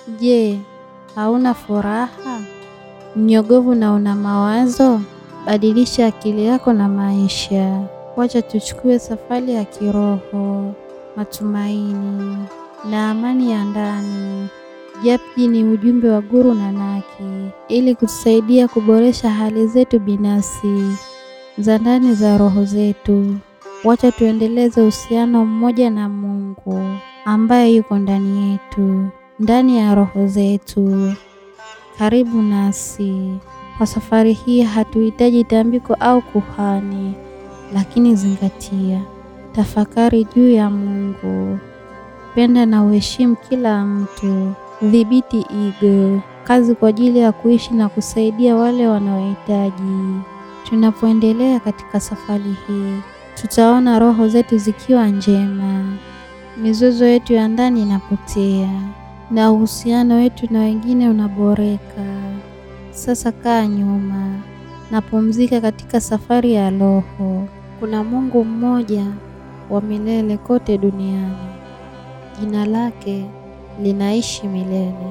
Je, hauna furaha? Mnyogovu na una mawazo? Badilisha akili yako na maisha. Wacha tuchukue safari ya kiroho, matumaini na amani ya ndani. Japji ni ujumbe wa Guru Nanaki ili kutusaidia kuboresha hali zetu binafsi za ndani za roho zetu. Wacha tuendeleze uhusiano mmoja na Mungu ambaye yuko ndani yetu, ndani ya roho zetu. Karibu nasi. Kwa safari hii hatuhitaji tambiko au kuhani, lakini zingatia, tafakari juu ya Mungu, penda na uheshimu kila mtu, dhibiti ego, kazi kwa ajili ya kuishi na kusaidia wale wanaohitaji. Tunapoendelea katika safari hii, tutaona roho zetu zikiwa njema, mizozo yetu ya ndani inapotea na uhusiano wetu na wengine unaboreka. Sasa kaa nyuma na pumzika katika safari ya roho. Kuna Mungu mmoja wa milele kote duniani, jina lake linaishi milele.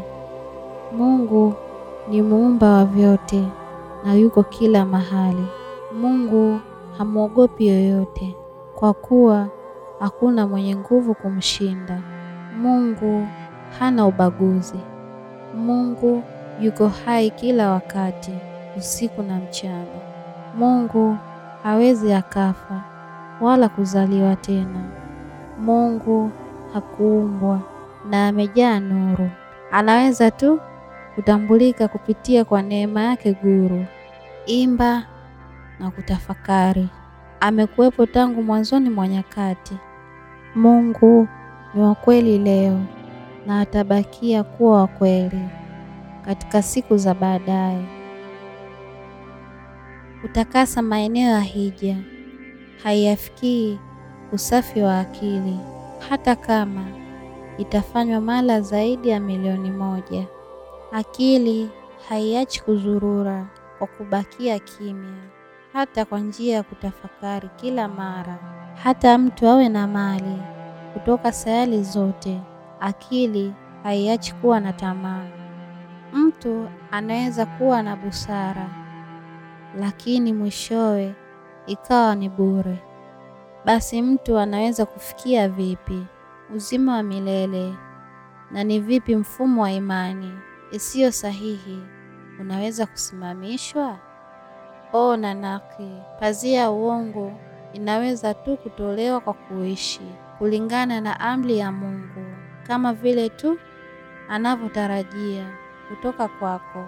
Mungu ni muumba wa vyote na yuko kila mahali. Mungu hamwogopi yoyote, kwa kuwa hakuna mwenye nguvu kumshinda. Mungu hana ubaguzi. Mungu yuko hai kila wakati, usiku na mchana. Mungu hawezi akafa wala kuzaliwa tena. Mungu hakuumbwa na amejaa nuru. Anaweza tu kutambulika kupitia kwa neema yake Guru. Imba na kutafakari. Amekuwepo tangu mwanzoni mwa nyakati. Mungu ni wa kweli leo na atabakia kuwa wa kweli katika siku za baadaye. Kutakasa maeneo ya hija haiyafikii usafi wa akili, hata kama itafanywa mara zaidi ya milioni moja. Akili haiachi kuzurura kwa kubakia kimya, hata kwa njia ya kutafakari kila mara. Hata mtu awe na mali kutoka sayari zote, akili haiachi kuwa na tamaa. Mtu anaweza kuwa na busara, lakini mwishowe ikawa ni bure. Basi mtu anaweza kufikia vipi uzima wa milele? Na ni vipi mfumo wa imani isiyo sahihi unaweza kusimamishwa? O Nanaki, pazia ya uongo inaweza tu kutolewa kwa kuishi kulingana na amri ya Mungu, kama vile tu anavyotarajia kutoka kwako.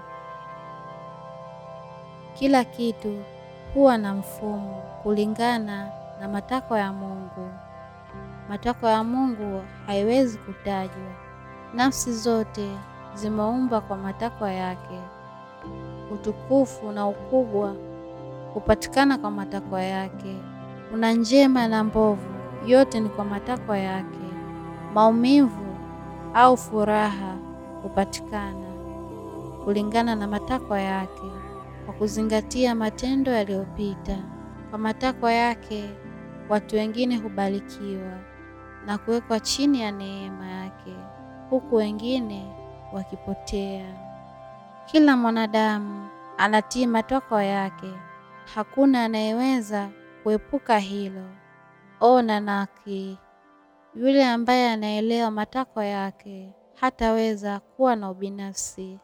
Kila kitu huwa na mfumo kulingana na matakwa ya Mungu. Matakwa ya Mungu haiwezi kutajwa. Nafsi zote zimeumbwa kwa matakwa yake. Utukufu na ukubwa hupatikana kwa matakwa yake. Kuna njema na mbovu, yote ni kwa matakwa yake. Maumivu au furaha hupatikana kulingana na matakwa yake, kwa kuzingatia matendo yaliyopita. Kwa matakwa yake, watu wengine hubarikiwa na kuwekwa chini ya neema yake, huku wengine wakipotea. Kila mwanadamu anatii matakwa yake, hakuna anayeweza kuepuka hilo. O Nanaki, yule ambaye anaelewa matakwa yake hataweza kuwa na ubinafsi.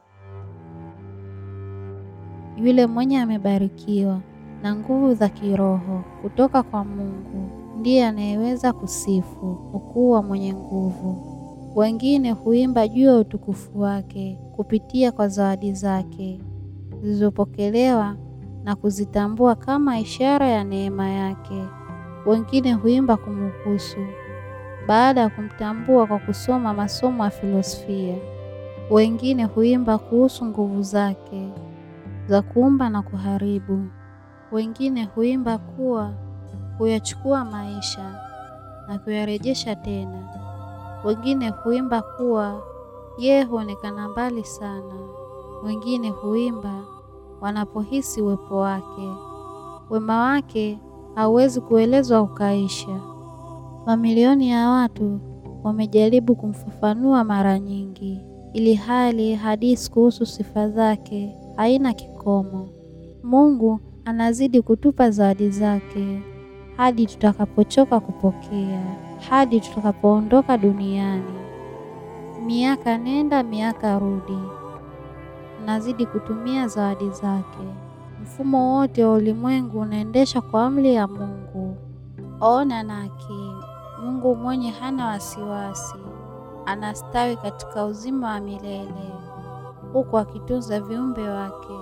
Yule mwenye amebarikiwa na nguvu za kiroho kutoka kwa Mungu ndiye anayeweza kusifu ukuu wa mwenye nguvu. Wengine huimba juu ya utukufu wake kupitia kwa zawadi zake zilizopokelewa na kuzitambua kama ishara ya neema yake. Wengine huimba kumhusu baada ya kumtambua kwa kusoma masomo ya filosofia. Wengine huimba kuhusu nguvu zake za kuumba na kuharibu. Wengine huimba kuwa huyachukua maisha na kuyarejesha tena. Wengine huimba kuwa yeye huonekana mbali sana. Wengine huimba wanapohisi uwepo wake. Wema wake hauwezi kuelezwa ukaisha. Mamilioni ya watu wamejaribu kumfafanua mara nyingi, ili hali hadithi kuhusu sifa zake haina kikomo. Mungu anazidi kutupa zawadi zake hadi tutakapochoka kupokea, hadi tutakapoondoka duniani. Miaka nenda miaka rudi, anazidi kutumia zawadi zake. Mfumo wote wa ulimwengu unaendeshwa kwa amri ya Mungu. Ona naki, Mungu mwenye hana wasiwasi, anastawi katika uzima wa milele, huku akitunza viumbe wake.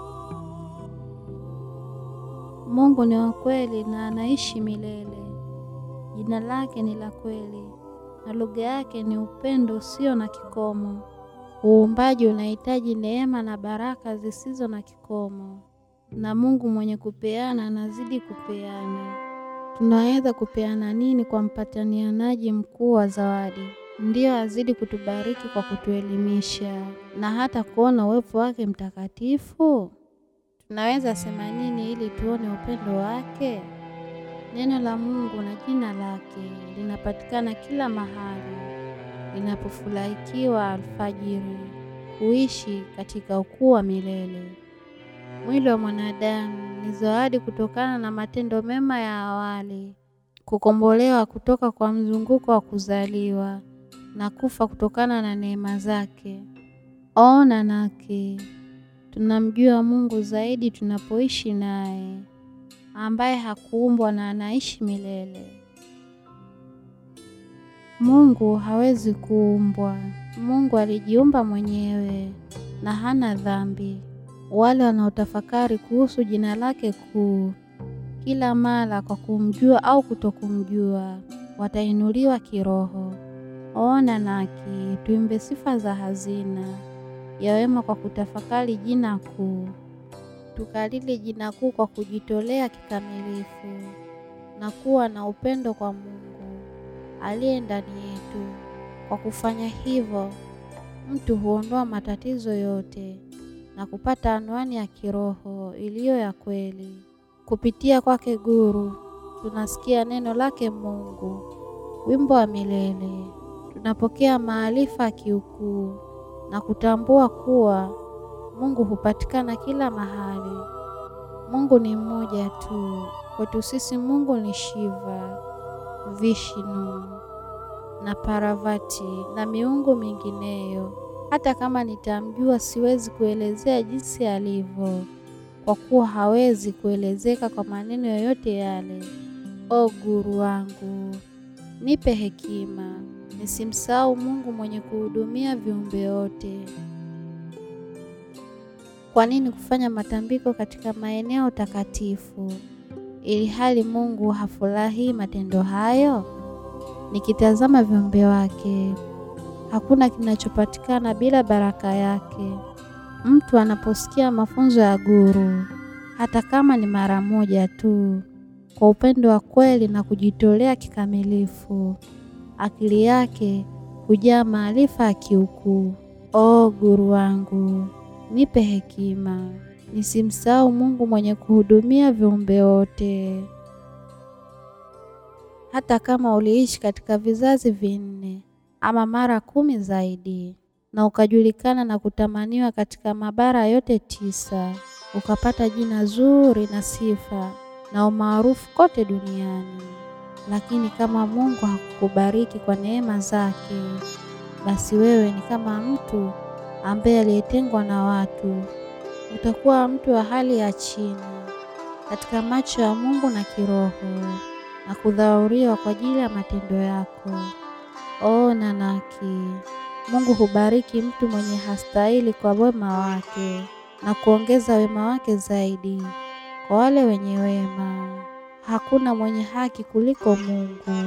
Mungu ni wa kweli na anaishi milele. Jina lake ni la kweli na lugha yake ni upendo usio na kikomo. Uumbaji unahitaji neema na baraka zisizo na kikomo, na Mungu mwenye kupeana anazidi kupeana. Tunaweza kupeana nini kwa mpatanianaji mkuu wa zawadi? Ndiyo azidi kutubariki kwa kutuelimisha na hata kuona uwepo wake mtakatifu. Tunaweza sema nini ili tuone upendo wake? Neno la Mungu na jina lake linapatikana kila mahali linapofurahikiwa alfajiri, kuishi katika ukuu wa milele. Mwili wa mwanadamu ni zawadi kutokana na matendo mema ya awali, kukombolewa kutoka kwa mzunguko wa kuzaliwa na kufa kutokana na neema zake. Ona nake tunamjua Mungu zaidi tunapoishi naye, ambaye hakuumbwa na anaishi milele. Mungu hawezi kuumbwa. Mungu alijiumba mwenyewe na hana dhambi. Wale wanaotafakari kuhusu jina lake kuu kila mara kwa kumjua au kutokumjua watainuliwa kiroho. Ona naki tuimbe sifa za hazina ya wema kwa kutafakari jina kuu, tukalili jina kuu kwa kujitolea kikamilifu na kuwa na upendo kwa Mungu aliye ndani yetu. Kwa kufanya hivyo, mtu huondoa matatizo yote na kupata anwani ya kiroho iliyo ya kweli. Kupitia kwake Guru tunasikia neno lake Mungu, wimbo wa milele. Tunapokea maarifa ya kiukuu na kutambua kuwa Mungu hupatikana kila mahali. Mungu ni mmoja tu. Kwetu sisi Mungu ni Shiva, Vishnu na Parvati na miungu mingineyo. Hata kama nitamjua, siwezi kuelezea jinsi alivyo, kwa kuwa hawezi kuelezeka kwa maneno yoyote yale. O Guru wangu, nipe hekima nisimsahau Mungu mwenye kuhudumia viumbe wote. Kwa nini kufanya matambiko katika maeneo takatifu ili hali Mungu hafurahii matendo hayo? Nikitazama viumbe wake, hakuna kinachopatikana bila baraka yake. Mtu anaposikia mafunzo ya Guru, hata kama ni mara moja tu, kwa upendo wa kweli na kujitolea kikamilifu, akili yake hujaa maarifa ya kiukuu. O Guru wangu, nipe hekima nisimsahau Mungu mwenye kuhudumia viumbe wote. Hata kama uliishi katika vizazi vinne ama mara kumi zaidi, na ukajulikana na kutamaniwa katika mabara yote tisa, ukapata jina zuri na sifa na umaarufu kote duniani, lakini kama Mungu hakukubariki kwa neema zake, basi wewe ni kama mtu ambaye aliyetengwa na watu. Utakuwa mtu wa hali ya chini katika macho ya Mungu na kiroho, na kudhauriwa kwa ajili ya matendo yako. O Nanaki, Mungu hubariki mtu mwenye hastahili kwa wema wake na kuongeza wema wake zaidi kwa wale wenye wema. Hakuna mwenye haki kuliko Mungu.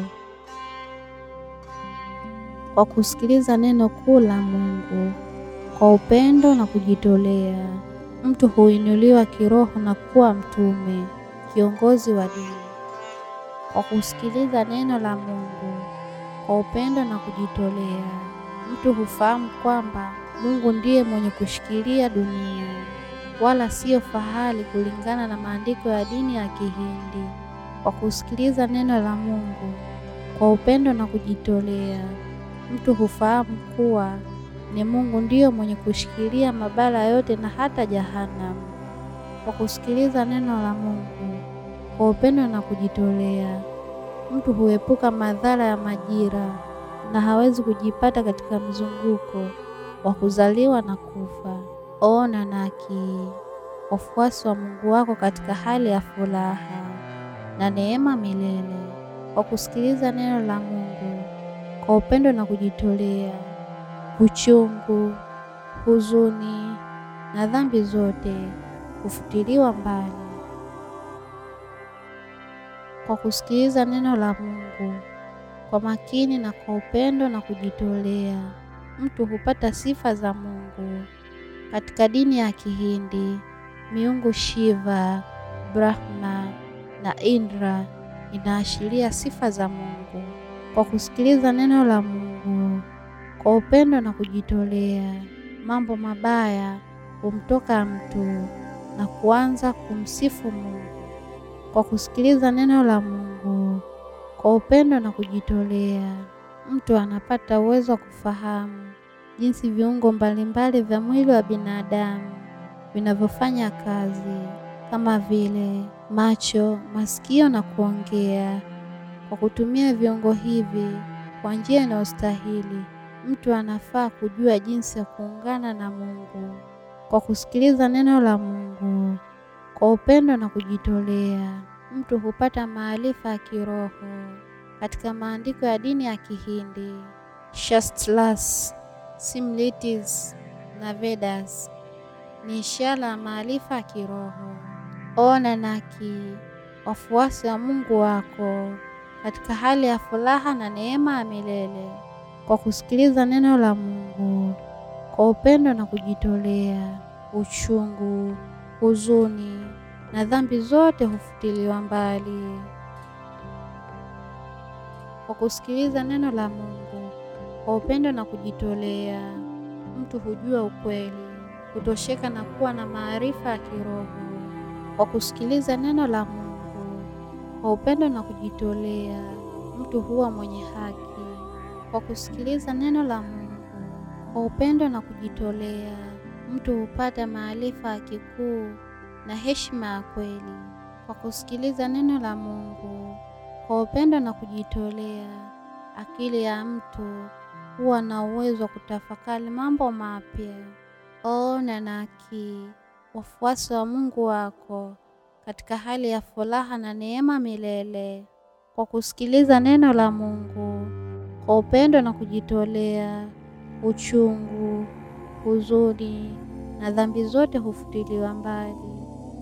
Kwa kusikiliza neno kuu la Mungu kwa upendo na kujitolea, mtu huinuliwa kiroho na kuwa mtume, kiongozi wa dini. Kwa kusikiliza neno la Mungu kwa upendo na kujitolea, mtu hufahamu kwamba Mungu ndiye mwenye kushikilia dunia, wala siyo fahali kulingana na maandiko ya dini ya Kihindi. Kwa kusikiliza neno la Mungu kwa upendo na kujitolea, mtu hufahamu kuwa ni Mungu ndiyo mwenye kushikilia mabara yote na hata jahanamu. Kwa kusikiliza neno la Mungu kwa upendo na kujitolea, mtu huepuka madhara ya majira na hawezi kujipata katika mzunguko wa kuzaliwa na kufa. Ona naki wafuasi wa Mungu wako katika hali ya furaha na neema milele, kwa kusikiliza neno la Mungu kwa upendo na kujitolea, uchungu, huzuni na dhambi zote hufutiliwa mbali. Kwa kusikiliza neno la Mungu kwa makini na kwa upendo na kujitolea, mtu hupata sifa za Mungu. Katika dini ya Kihindi, miungu Shiva, Brahma na Indra inaashiria sifa za Mungu. Kwa kusikiliza neno la Mungu kwa upendo na kujitolea, mambo mabaya humtoka mtu na kuanza kumsifu Mungu. Kwa kusikiliza neno la Mungu kwa upendo na kujitolea, mtu anapata uwezo wa kufahamu jinsi viungo mbalimbali vya mwili wa binadamu vinavyofanya kazi kama vile macho, masikio na kuongea. Kwa kutumia viungo hivi kwa njia inayostahili, mtu anafaa kujua jinsi ya kuungana na Mungu. Kwa kusikiliza neno la Mungu kwa upendo na kujitolea, mtu hupata maarifa ya kiroho. Katika maandiko ya dini ya Kihindi, Shastras, Simritis na Vedas ni ishara ya maarifa ya kiroho. Ona naki wafuasi wa Mungu wako katika hali ya furaha na neema ya milele kwa kusikiliza neno la Mungu kwa upendo na kujitolea, uchungu, huzuni na dhambi zote hufutiliwa mbali. Kwa kusikiliza neno la Mungu kwa upendo na kujitolea, mtu hujua ukweli, kutosheka na kuwa na maarifa ya kiroho. Kwa kusikiliza neno la Mungu kwa upendo na kujitolea, mtu huwa mwenye haki. Kwa kusikiliza neno la Mungu kwa upendo na kujitolea, mtu hupata maarifa ya kikuu na heshima ya kweli. Kwa kusikiliza neno la Mungu kwa upendo na kujitolea, akili ya mtu huwa na uwezo wa kutafakari mambo mapya. Ona naki wafuasi wa Mungu wako katika hali ya furaha na neema milele kwa kusikiliza neno la Mungu kwa upendo na kujitolea, uchungu, huzuni na dhambi zote hufutiliwa mbali.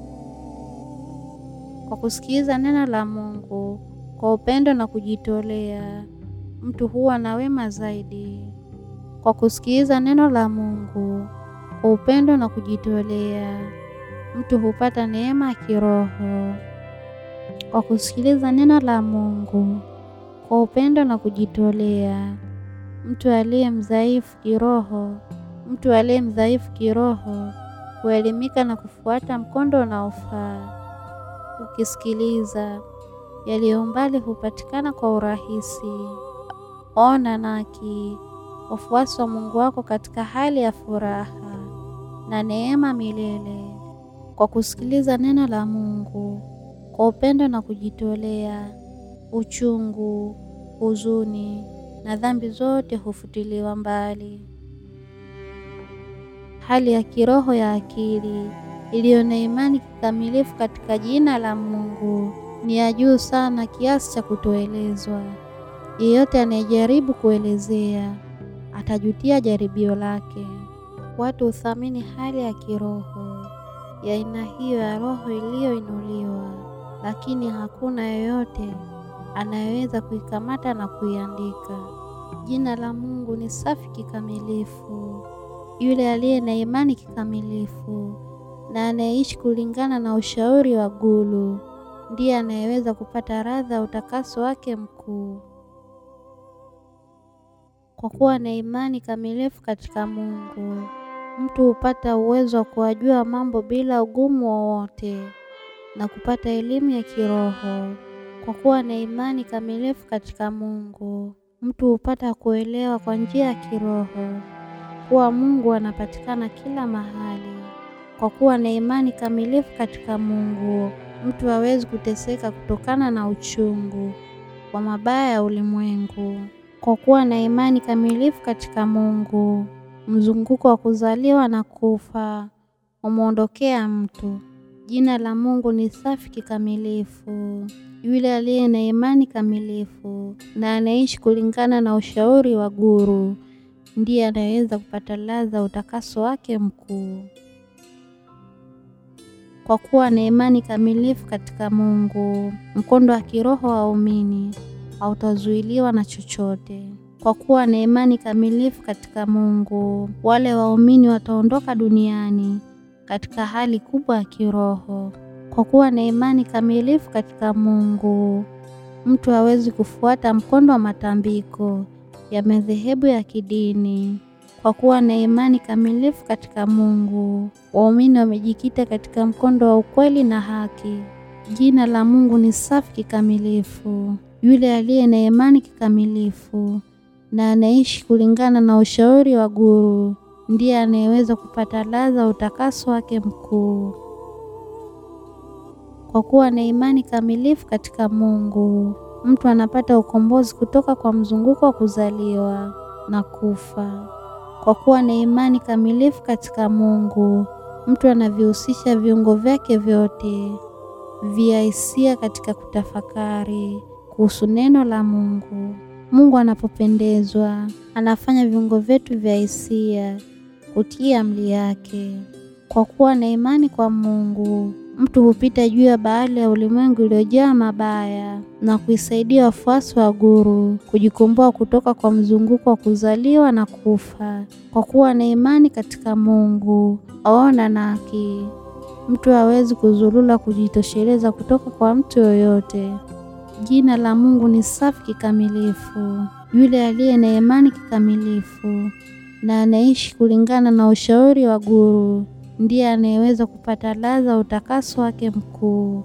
Kwa kusikiliza neno la Mungu kwa upendo na kujitolea, mtu huwa na wema zaidi. Kwa kusikiliza neno la Mungu kwa upendo na kujitolea, mtu hupata neema ya kiroho. Kwa kusikiliza neno la Mungu kwa upendo na kujitolea, mtu aliye mdhaifu kiroho, mtu aliye mdhaifu kiroho huelimika na kufuata mkondo unaofaa. Ukisikiliza yaliyo mbali hupatikana kwa urahisi. Ona naki wafuasi wa Mungu wako katika hali ya furaha na neema milele kwa kusikiliza neno la Mungu kwa upendo na kujitolea, uchungu, huzuni na dhambi zote hufutiliwa mbali. Hali ya kiroho ya akili iliyo na imani kikamilifu katika jina la Mungu ni ya juu sana kiasi cha kutoelezwa. Yeyote anayejaribu kuelezea atajutia jaribio lake. Watu huthamini hali ya kiroho ya aina hiyo ya roho iliyoinuliwa, lakini hakuna yeyote anayeweza kuikamata na kuiandika. Jina la Mungu ni safi kikamilifu. Yule aliye na imani kikamilifu na anayeishi kulingana na ushauri wa Guru ndiye anayeweza kupata radha ya utakaso wake mkuu. Kwa kuwa na imani kamilifu katika Mungu, mtu hupata uwezo wa kuwajua mambo bila ugumu wowote na kupata elimu ya kiroho. Kwa kuwa na imani kamilifu katika Mungu, mtu hupata kuelewa kwa njia ya kiroho kuwa Mungu anapatikana kila mahali. Kwa kuwa na imani kamilifu katika Mungu, mtu hawezi kuteseka kutokana na uchungu wa mabaya ya ulimwengu. Kwa kuwa na imani kamilifu katika Mungu, mzunguko wa kuzaliwa na kufa umwondokea mtu. Jina la Mungu ni safi kikamilifu. Yule aliye na imani kamilifu na anaishi kulingana na ushauri wa Guru ndiye anayeweza kupata ladha utakaso wake mkuu. Kwa kuwa na imani kamilifu katika Mungu, mkondo wa kiroho wa waumini hautazuiliwa na chochote. Kwa kuwa na imani kamilifu katika Mungu, wale waumini wataondoka duniani katika hali kubwa ya kiroho. Kwa kuwa na imani kamilifu katika Mungu, mtu hawezi kufuata mkondo wa matambiko ya madhehebu ya kidini. Kwa kuwa na imani kamilifu katika Mungu, waumini wamejikita katika mkondo wa ukweli na haki. Jina la Mungu ni safi kikamilifu. Yule aliye na imani kikamilifu na anaishi kulingana na ushauri wa Guru ndiye anayeweza kupata ladha utakaso wake mkuu. Kwa kuwa na imani kamilifu katika Mungu, mtu anapata ukombozi kutoka kwa mzunguko wa kuzaliwa na kufa. Kwa kuwa na imani kamilifu katika Mungu, mtu anavihusisha viungo vyake vyote vya hisia katika kutafakari kuhusu neno la Mungu. Mungu anapopendezwa, anafanya viungo vyetu vya hisia kutii amri yake. Kwa kuwa na imani kwa Mungu, mtu hupita juu ya bahari ya ulimwengu iliyojaa mabaya na kuisaidia wafuasi wa Guru kujikomboa kutoka kwa mzunguko wa kuzaliwa na kufa. Kwa kuwa na imani katika Mungu, aona na haki, mtu hawezi kuzulula kujitosheleza kutoka kwa mtu yoyote. Jina la Mungu ni safi kikamilifu. Yule aliye na imani kikamilifu na anaishi kulingana na ushauri wa Guru ndiye anayeweza kupata ladha utakaso wake mkuu.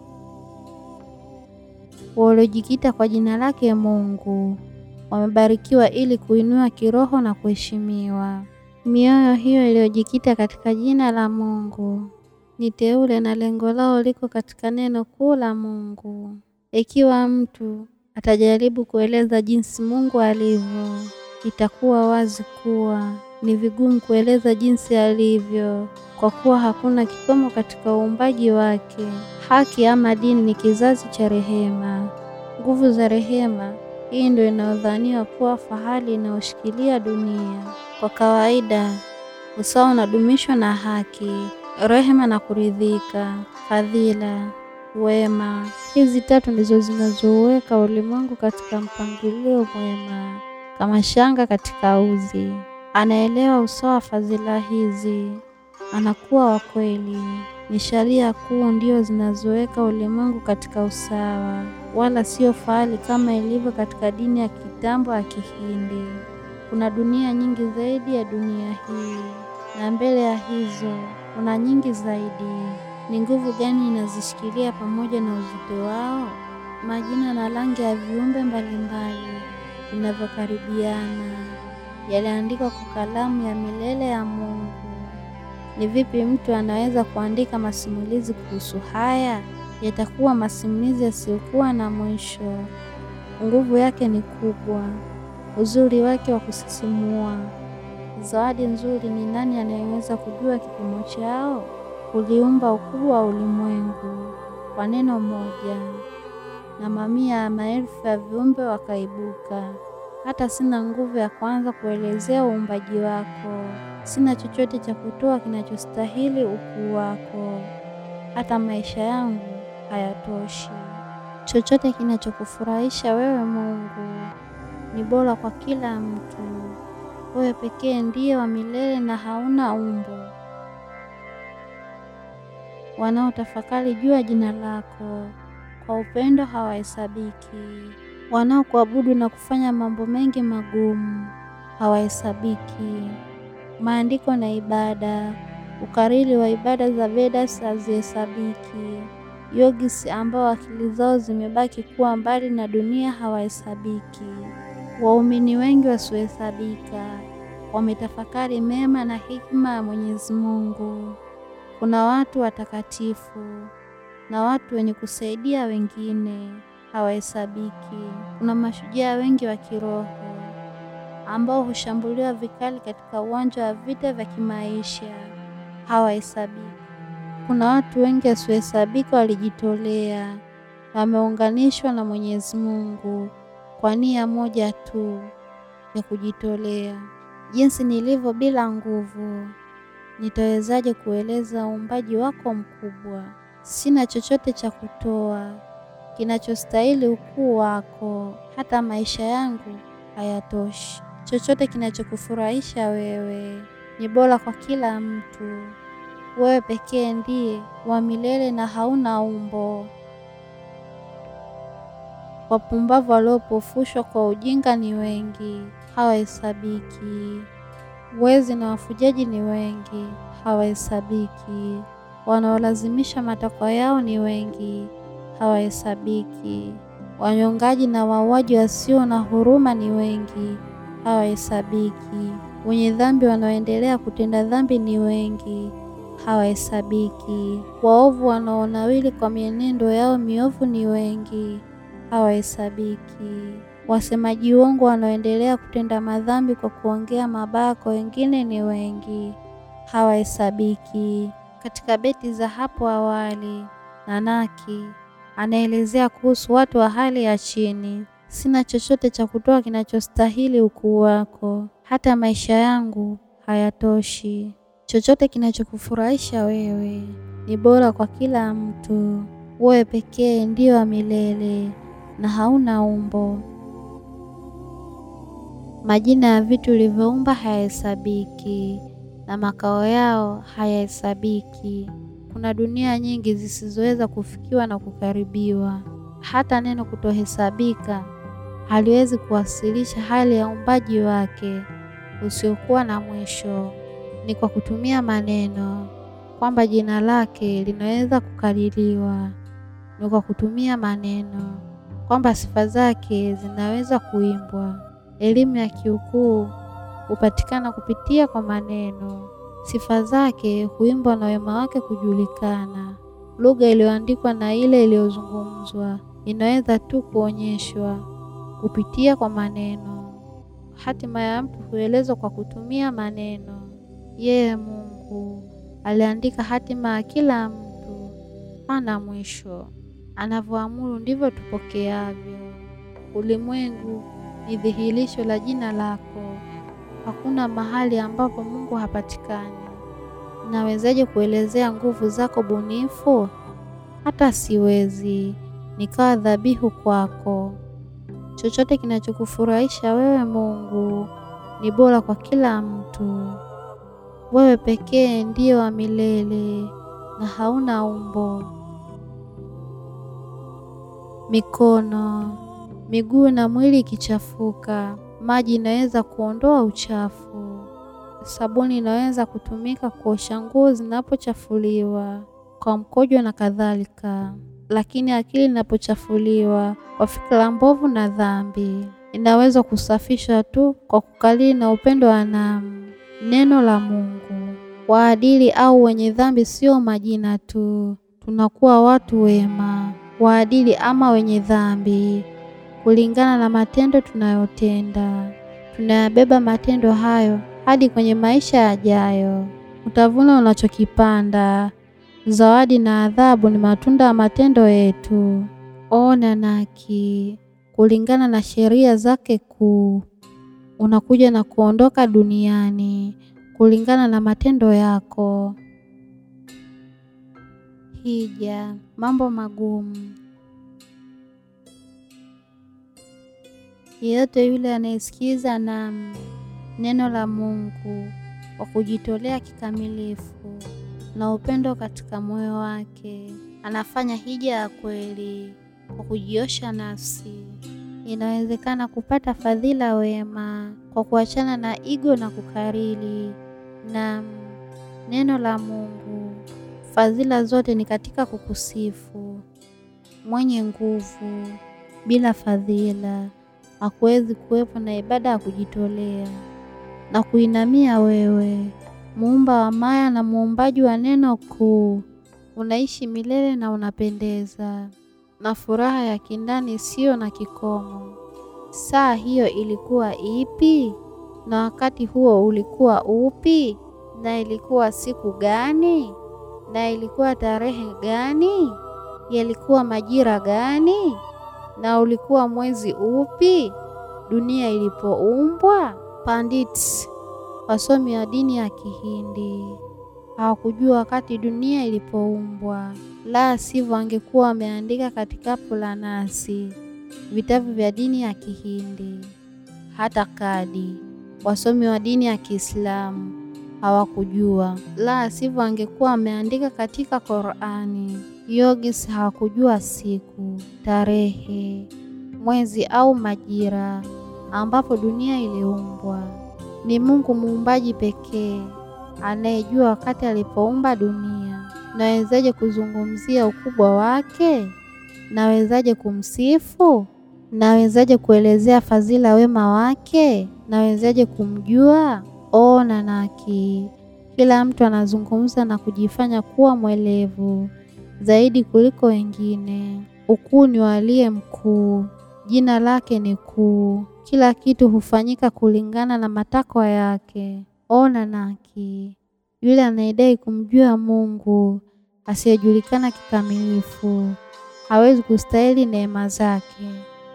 Waliojikita kwa jina lake Mungu wamebarikiwa ili kuinua kiroho na kuheshimiwa. Mioyo hiyo iliyojikita katika jina la Mungu ni teule na lengo lao liko katika neno kuu la Mungu. Ikiwa mtu atajaribu kueleza jinsi Mungu alivyo, itakuwa wazi kuwa ni vigumu kueleza jinsi alivyo, kwa kuwa hakuna kikomo katika uumbaji wake. Haki ama dini ni kizazi cha rehema, nguvu za rehema. Hii ndio inayodhaniwa kuwa fahari inayoshikilia dunia. Kwa kawaida, usawa unadumishwa na haki, rehema na kuridhika, fadhila, wema. Hizi tatu ndizo zinazoweka ulimwengu katika mpangilio mwema, kama shanga katika uzi. Anaelewa usawa wa fadhila hizi, anakuwa wa kweli. Ni sharia kuu ndio zinazoweka ulimwengu katika usawa, wala sio fahari kama ilivyo katika dini ya kitambo ya Kihindi. Kuna dunia nyingi zaidi ya dunia hii, na mbele ya hizo kuna nyingi zaidi. Ni nguvu gani inazishikilia pamoja na uzito wao? Majina na rangi ya viumbe mbalimbali vinavyokaribiana yaliandikwa kwa kalamu ya milele ya Mungu. Ni vipi mtu anaweza kuandika masimulizi kuhusu haya? Yatakuwa masimulizi yasiyokuwa na mwisho. Nguvu yake ni kubwa, uzuri wake wa kusisimua. Zawadi nzuri ni nani anayeweza kujua kipimo chao? Uliumba ukubwa wa ulimwengu kwa neno moja, na mamia ya maelfu ya viumbe wakaibuka. Hata sina nguvu ya kwanza kuelezea uumbaji wako. Sina chochote cha kutoa kinachostahili ukuu wako. Hata maisha yangu hayatoshi. Chochote kinachokufurahisha wewe Mungu ni bora kwa kila mtu. Wewe pekee ndiye wa milele na hauna umbo. Wanaotafakari juu ya jina lako kwa upendo hawahesabiki. Wanaokuabudu na kufanya mambo mengi magumu hawahesabiki. Maandiko na ibada, ukariri wa ibada za Vedas hazihesabiki. Yogis ambao akili zao zimebaki kuwa mbali na dunia hawahesabiki. Waumini wengi wasiohesabika wametafakari mema na hikma ya Mwenyezi Mungu. Kuna watu watakatifu na watu wenye kusaidia wengine hawahesabiki. Kuna mashujaa wengi wa kiroho ambao hushambuliwa vikali katika uwanja wa vita vya kimaisha hawahesabiki. Kuna watu wengi wasiohesabika walijitolea, wameunganishwa na Mwenyezi Mungu kwa nia moja tu ya kujitolea. Jinsi nilivyo bila nguvu, nitawezaje kueleza uumbaji wako mkubwa? Sina chochote cha kutoa kinachostahili ukuu wako, hata maisha yangu hayatoshi. Chochote kinachokufurahisha wewe ni bora kwa kila mtu. Wewe pekee ndiye wa milele na hauna umbo. Wapumbavu waliopofushwa kwa ujinga ni wengi, hawahesabiki. Wezi na wafujaji ni wengi, hawahesabiki. Wanaolazimisha matakwa yao ni wengi, hawahesabiki. Wanyongaji na wauaji wasio na huruma ni wengi, hawahesabiki. Wenye dhambi wanaoendelea kutenda dhambi ni wengi, hawahesabiki. Waovu wanaonawili kwa mienendo yao miovu ni wengi, hawahesabiki. Wasemaji uongo wanaoendelea kutenda madhambi kwa kuongea mabaya kwa wengine ni wengi, hawahesabiki. Katika beti za hapo awali, Nanaki anaelezea kuhusu watu wa hali ya chini. Sina chochote cha kutoa kinachostahili ukuu wako, hata maisha yangu hayatoshi. Chochote kinachokufurahisha wewe ni bora kwa kila mtu. Wewe pekee ndio wa milele na hauna umbo. Majina ya vitu ulivyoumba hayahesabiki na makao yao hayahesabiki. Kuna dunia nyingi zisizoweza kufikiwa na kukaribiwa. Hata neno kutohesabika haliwezi kuwasilisha hali ya uumbaji wake usiokuwa na mwisho. Ni kwa kutumia maneno kwamba jina lake linaweza kukadiriwa. Ni kwa kutumia maneno kwamba sifa zake zinaweza kuimbwa. Elimu ya kiukuu hupatikana kupitia kwa maneno. Sifa zake huimbwa na wema wake kujulikana. Lugha iliyoandikwa na ile iliyozungumzwa inaweza tu kuonyeshwa kupitia kwa maneno. Hatima ya mtu huelezwa kwa kutumia maneno. Yeye Mungu aliandika hatima ya kila mtu, hana mwisho. Anavyoamuru ndivyo tupokeavyo. Ulimwengu ni dhihirisho la jina lako. Hakuna mahali ambapo Mungu hapatikani. Nawezaje kuelezea nguvu zako bunifu? Hata siwezi nikawa dhabihu kwako. Chochote kinachokufurahisha wewe Mungu ni bora kwa kila mtu. Wewe pekee ndiyo wa milele na hauna umbo. Mikono, miguu na mwili ikichafuka, maji inaweza kuondoa uchafu. Sabuni inaweza kutumika kuosha nguo zinapochafuliwa kwa mkojo na kadhalika, lakini akili inapochafuliwa kwa fikra mbovu na dhambi, inaweza kusafishwa tu kwa kukalili na upendo wa namu. Neno la Mungu. Waadili au wenye dhambi sio majina tu, tunakuwa watu wema, waadili ama wenye dhambi kulingana na matendo tunayotenda. Tunayabeba matendo hayo hadi kwenye maisha yajayo. Utavuna unachokipanda. Zawadi na adhabu ni matunda ya matendo yetu. O Nanaki, kulingana na sheria zake kuu, unakuja na kuondoka duniani kulingana na matendo yako. Hija, mambo magumu. Yeyote yule anayesikiza naam neno la Mungu kwa kujitolea kikamilifu na upendo katika moyo wake, anafanya hija ya kweli kwa kujiosha nafsi. Inawezekana kupata fadhila wema kwa kuachana na igo na kukariri. Naam, neno la Mungu, fadhila zote ni katika kukusifu. Mwenye nguvu bila fadhila hakuwezi kuwepo na ibada ya kujitolea. na kuinamia wewe, muumba wa maya na muumbaji wa neno kuu. Unaishi milele na unapendeza na furaha ya kindani isiyo na kikomo. Saa hiyo ilikuwa ipi? Na wakati huo ulikuwa upi? Na ilikuwa siku gani? Na ilikuwa tarehe gani? Yalikuwa majira gani? Na ulikuwa mwezi upi dunia ilipoumbwa? Pandits, wasomi wa dini ya Kihindi, hawakujua wakati dunia ilipoumbwa, la sivyo angekuwa wameandika katika Puranasi, vitabu vya dini ya Kihindi. Hata kadi, wasomi wa dini ya Kiislamu, hawakujua, la sivyo angekuwa wameandika katika Qur'ani. Yogis hawakujua siku, tarehe, mwezi au majira ambapo dunia iliumbwa. Ni Mungu muumbaji pekee anayejua wakati alipoumba dunia. Nawezaje kuzungumzia ukubwa wake? Nawezaje kumsifu? Nawezaje kuelezea fadhila wema wake? Nawezaje kumjua? O Nanaki, kila mtu anazungumza na kujifanya kuwa mwelevu zaidi kuliko wengine. Ukuu ni wa aliye mkuu, jina lake ni kuu. Kila kitu hufanyika kulingana na matakwa yake. O Nanaki, yule anayedai kumjua Mungu asiyejulikana kikamilifu hawezi kustahili neema zake.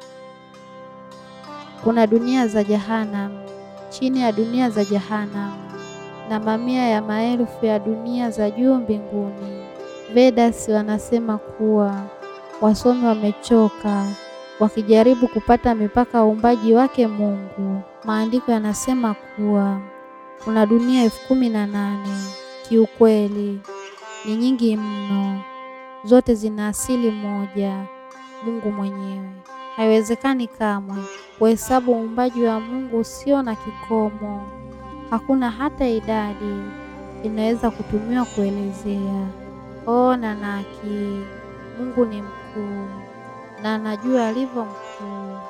Kuna dunia za Jahanam chini ya dunia za Jahanam na mamia ya maelfu ya dunia za juu mbinguni. Vedas wanasema kuwa wasomi wamechoka wakijaribu kupata mipaka ya uumbaji wake Mungu. Maandiko yanasema kuwa kuna dunia elfu kumi na nane. Kiukweli ni nyingi mno, zote zina asili moja, Mungu mwenyewe. Haiwezekani kamwe kuhesabu uumbaji wa Mungu usio na kikomo. Hakuna hata idadi inaweza kutumiwa kuelezea. O Nanaki, Mungu ni mkuu na anajua alivyo mkuu.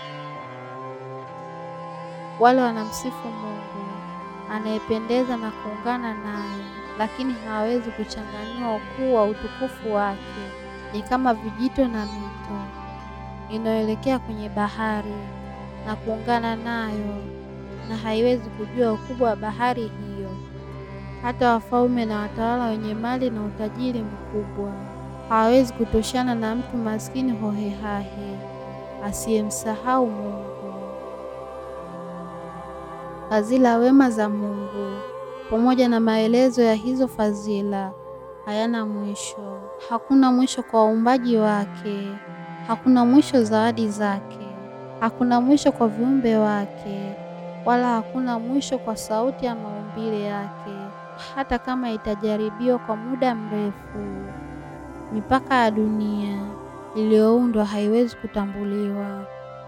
Wale wanamsifu Mungu anayependeza na kuungana naye, lakini hawawezi kuchanganua ukuu wa utukufu wake. Ni kama vijito na mito inayoelekea kwenye bahari na kuungana nayo, na haiwezi kujua ukubwa wa bahari hiyo. Hata wafalme na watawala wenye mali na utajiri mkubwa hawawezi kutoshana na mtu maskini hohehahe asiyemsahau Mungu. Fadhila wema za Mungu pamoja na maelezo ya hizo fadhila hayana mwisho. Hakuna mwisho kwa uumbaji wake, hakuna mwisho zawadi zake, hakuna mwisho kwa viumbe wake, wala hakuna mwisho kwa sauti ya maumbile yake. Hata kama itajaribiwa kwa muda mrefu, mipaka ya dunia iliyoundwa haiwezi kutambuliwa.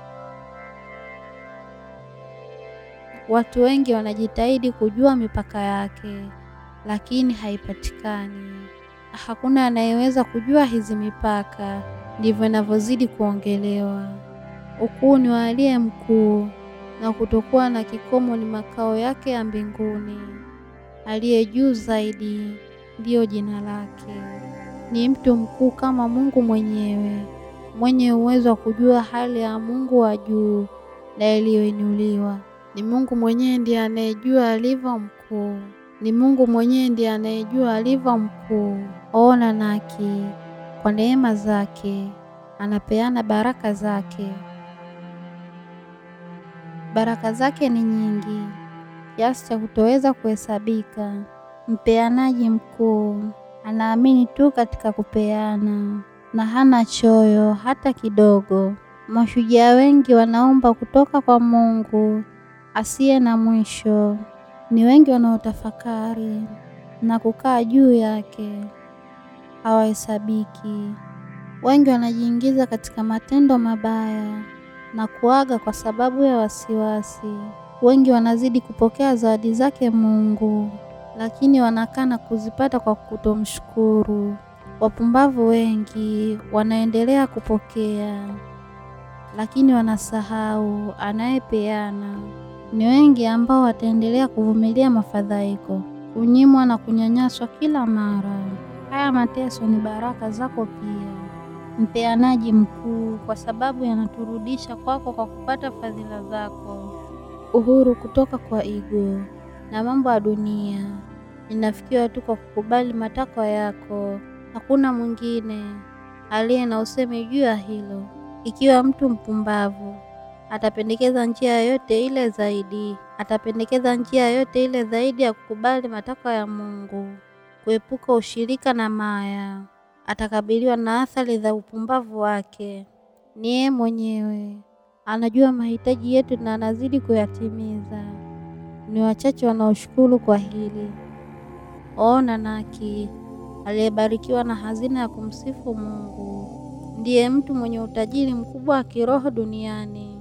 Watu wengi wanajitahidi kujua mipaka yake, lakini haipatikani. Hakuna anayeweza kujua hizi mipaka. Ndivyo inavyozidi kuongelewa. Ukuu ni wa aliye mkuu, na kutokuwa na kikomo ni makao yake ya mbinguni. Aliye juu zaidi ndiyo jina lake. Ni mtu mkuu kama Mungu mwenyewe, mwenye uwezo wa kujua hali ya Mungu wa juu na iliyoinuliwa. Ni Mungu mwenyewe ndiye anayejua alivyo mkuu. Ni Mungu mwenyewe ndiye anayejua alivyo mkuu. O Nanaki, kwa neema zake anapeana baraka zake. Baraka zake ni nyingi kiasi cha kutoweza kuhesabika. Mpeanaji mkuu anaamini tu katika kupeana na hana choyo hata kidogo. Mashujaa wengi wanaomba kutoka kwa Mungu asiye na mwisho. Ni wengi wanaotafakari na kukaa juu yake, hawahesabiki. Wengi wanajiingiza katika matendo mabaya na kuaga kwa sababu ya wasiwasi. Wengi wanazidi kupokea zawadi zake Mungu, lakini wanakana kuzipata kwa kutomshukuru. Wapumbavu wengi wanaendelea kupokea, lakini wanasahau anayepeana. Ni wengi ambao wataendelea kuvumilia mafadhaiko, kunyimwa na kunyanyaswa kila mara. Haya mateso ni baraka zako pia, mpeanaji mkuu, kwa sababu yanaturudisha kwako kwa kupata fadhila zako. Uhuru kutoka kwa ego na mambo ya dunia inafikiwa tu kwa kukubali matakwa yako. Hakuna mwingine aliye na usemi juu ya hilo. Ikiwa mtu mpumbavu atapendekeza njia yoyote ile zaidi, atapendekeza njia yoyote ile zaidi ya kukubali matakwa ya Mungu, kuepuka ushirika na maya, atakabiliwa na athari za upumbavu wake. Ni yeye mwenyewe anajua mahitaji yetu na anazidi kuyatimiza. Ni wachache wanaoshukuru kwa hili. Ona Naki aliyebarikiwa na hazina ya kumsifu Mungu ndiye mtu mwenye utajiri mkubwa wa kiroho duniani.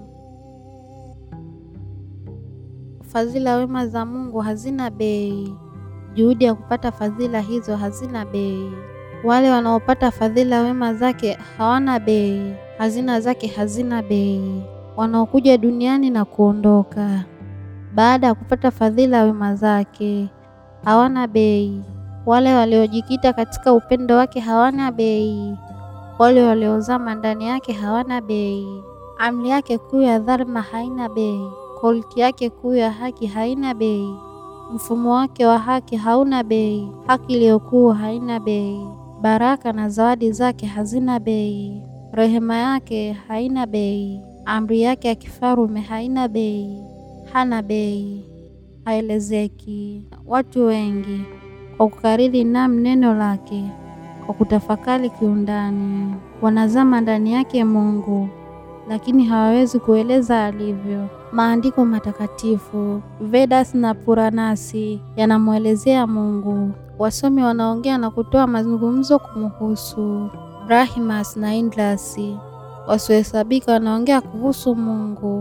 Fadhila wema za Mungu hazina bei. Juhudi ya kupata fadhila hizo hazina bei. Wale wanaopata fadhila wema zake hawana bei. Hazina zake hazina bei. Wanaokuja duniani na kuondoka baada ya kupata fadhila wema zake hawana bei. Wale waliojikita katika upendo wake hawana bei. Wale waliozama ndani yake hawana bei. Amri yake kuu ya dharma haina bei. Kolki yake kuu ya haki haina bei. Mfumo wake wa haki hauna bei. Haki iliyokuu haina bei. Baraka na zawadi zake hazina bei. Rehema yake haina bei. Amri yake ya kifarume haina bei. Hana bei, haelezeki. Watu wengi kwa kukariri nam neno lake, kwa kutafakari kiundani, wanazama ndani yake Mungu, lakini hawawezi kueleza alivyo. Maandiko matakatifu Vedas na Puranasi yanamwelezea Mungu. Wasomi wanaongea na kutoa mazungumzo kumhusu. Brahmas na Indras wasiohesabika wanaongea kuhusu Mungu.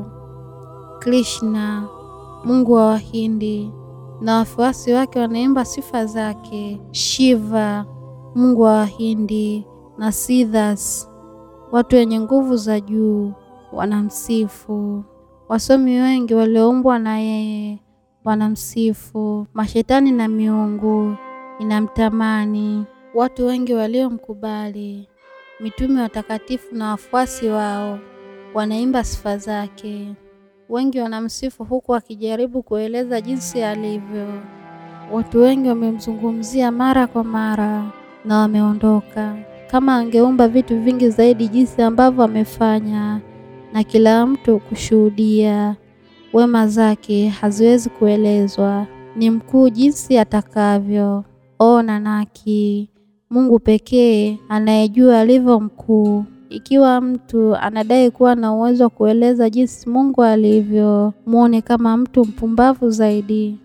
Krishna, Mungu wa Wahindi, na wafuasi wake wanaimba sifa zake. Shiva, Mungu wa Wahindi, na Siddhas, watu wenye nguvu za juu, wanamsifu. Wasomi wengi walioumbwa na yeye wanamsifu. Mashetani na miungu inamtamani. Watu wengi waliomkubali, mitume watakatifu na wafuasi wao wanaimba sifa zake. Wengi wanamsifu huku wakijaribu kueleza jinsi alivyo. Watu wengi wamemzungumzia mara kwa mara na wameondoka. Kama angeumba vitu vingi zaidi jinsi ambavyo amefanya, na kila mtu kushuhudia wema zake, haziwezi kuelezwa. Ni mkuu jinsi atakavyo. O Nanaki, Mungu pekee anayejua alivyo mkuu. Ikiwa mtu anadai kuwa na uwezo wa kueleza jinsi Mungu alivyo, muone kama mtu mpumbavu zaidi.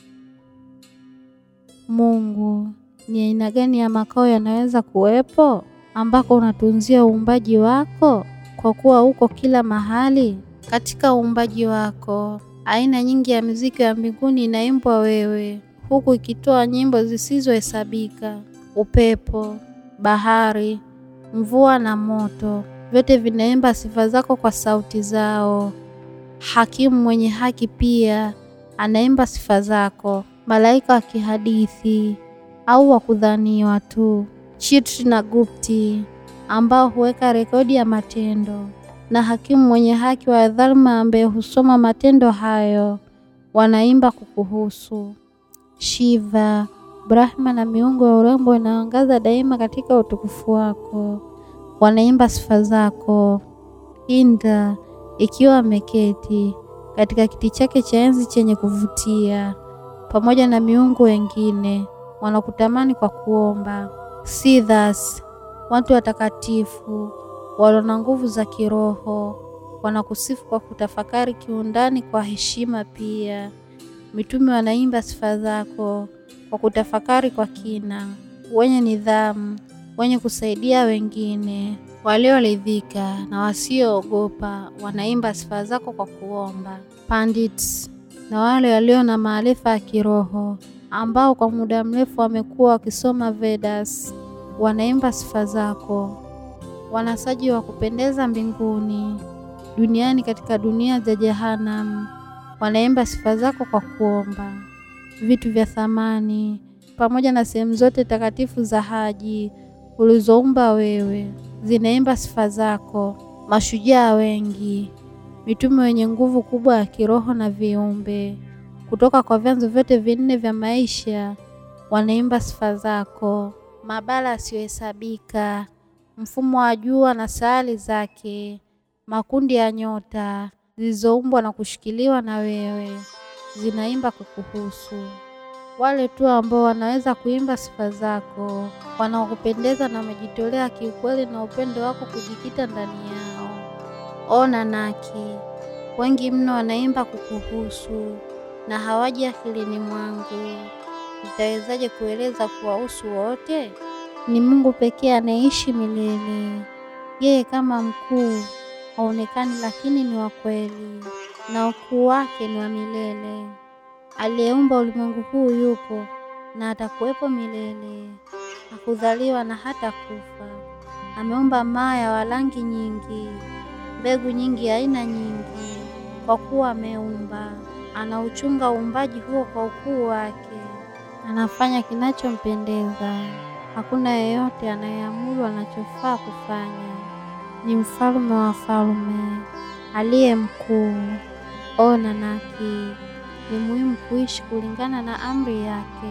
Mungu ni aina gani ya makao yanaweza kuwepo ambako unatunzia uumbaji wako, kwa kuwa uko kila mahali katika uumbaji wako? Aina nyingi ya muziki ya mbinguni inaimbwa wewe, huku ikitoa nyimbo zisizohesabika. Upepo, bahari mvua na moto, vyote vinaimba sifa zako kwa sauti zao. Hakimu mwenye haki pia anaimba sifa zako. Malaika wa kihadithi au wa kudhaniwa tu, Chitri na Gupti ambao huweka rekodi ya matendo, na hakimu mwenye haki wa dharma ambaye husoma matendo hayo, wanaimba kukuhusu. Shiva, Brahma na miungu ya urembo inaangaza daima katika utukufu wako, wanaimba sifa zako. Indra ikiwa ameketi katika kiti chake cha enzi chenye kuvutia, pamoja na miungu wengine wanakutamani kwa kuomba. Siddhas, watu watakatifu walio na nguvu za kiroho wanakusifu kwa kutafakari kiundani kwa heshima pia. Mitume wanaimba sifa zako kwa kutafakari kwa kina, wenye nidhamu, wenye kusaidia wengine, walioridhika na wasioogopa wanaimba sifa zako kwa kuomba. Pandits na wale walio na maarifa ya kiroho ambao kwa muda mrefu wamekuwa wakisoma Vedas wanaimba sifa zako. Wanasaji wa kupendeza mbinguni, duniani, katika dunia za Jehanamu wanaimba sifa zako kwa kuomba. Vitu vya thamani pamoja na sehemu zote takatifu za haji ulizoumba wewe zinaimba sifa zako. Mashujaa wengi, mitume wenye nguvu kubwa ya kiroho na viumbe kutoka kwa vyanzo vyote vinne vya maisha wanaimba sifa zako. Mabara yasiyohesabika, mfumo wa jua na sayari zake, makundi ya nyota zilizoumbwa na kushikiliwa na wewe zinaimba kukuhusu. Wale tu ambao wanaweza kuimba sifa zako, wanaokupendeza na wamejitolea kiukweli na upendo wako kujikita ndani yao. Ona Naki, wengi mno wanaimba kukuhusu na hawaji akilini mwangu. Nitawezaje kueleza kuwahusu wote? Ni Mungu pekee anayeishi milele. Yeye kama mkuu haonekani, lakini ni wa kweli na ukuu wake ni wa milele. Aliyeumba ulimwengu huu yupo na atakuwepo milele, hakudhaliwa na hata kufa. Ameumba maya wa rangi nyingi, mbegu nyingi, aina nyingi. Kwa kuwa ameumba, anauchunga uumbaji huo kwa ukuu wake, anafanya kinachompendeza. Hakuna yeyote anayeamuru anachofaa kufanya. Ni mfalme wa falme, aliye mkuu. Ona Naki, ni muhimu kuishi kulingana na amri yake.